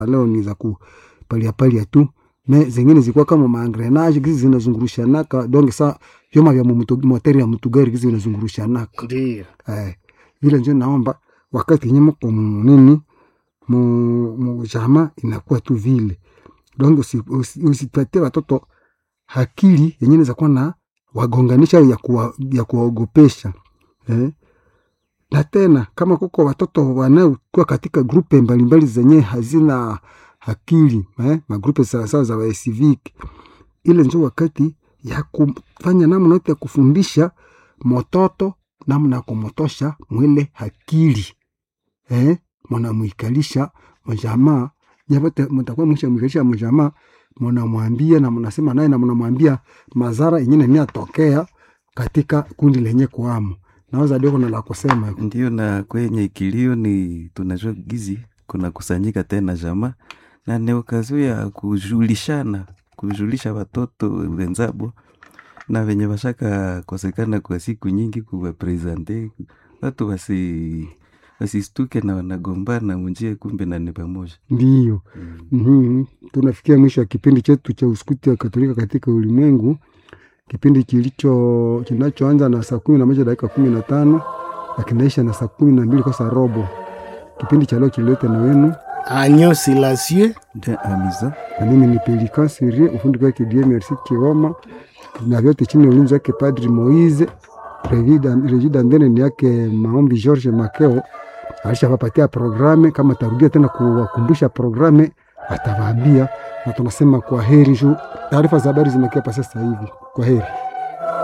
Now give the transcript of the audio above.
leo ni za kupalia palia tu me zingine zilikuwa kama maangrenage gizi zinazungurushanaka donc sa vyoma vya mumutu- moteri ya mutugari gizi vinazungurushanaka Ndio. eh, vile njo naomba wakati yenye mko nini mu, mu jama inakuwa tu vile donc usi- usi- usipatie watoto akili yenye inaweza kuwa na wagonganisha ya kuwa, ya kuwaogopesha eh? na tena kama kuko watoto wanaokuwa katika grupe mbalimbali zenye hazina akili eh? magrupe sawasawa za wacivic ile njo wakati ya kufanya namna yote ya kufundisha mototo namna ya kumotosha mwile akili eh? mwanamwikalisha mjamaa nyapote mtakuwa mwisha mwikalisha mjamaa mnamwambia na mnasema naye na mnamwambia madhara yenye nani atokea katika kundi lenye kuamo naweza ndio kuna la kusema Ndio, na kwenye kilio ni tunajua gizi kuna kusanyika tena jamaa na ni okazio ya kujulishana, kujulisha watoto wenzabo na venye washaka kosekana kwa siku nyingi, kuwapresente watu wasi wasistuke na wanagombana munjie, kumbe na ni pamoja ndiyo mm. mm-hmm. tunafikia mwisho wa kipindi chetu cha uskuti wa katolika katika ulimwengu kipindi kilicho kinachoanza na saa kumi na moja dakika kumi na tano na kinaisha na saa kumi na mbili kosa robo kipindi cha leo kililete na wenu Agneau Silencieux. de amiza na mimi ni Pelikan Sirie, ufundi wake Die Merci Kioma, na vyote chini ya ulinzi wake Padri Moise. Regida Ndene ni yake Maombi George Makeo, alishawapatia programe. Kama tarudia tena kuwakumbusha programe, atawaambia na tunasema kwa heri juu taarifa za habari zimekia pa sasa hivi. Kwa heri.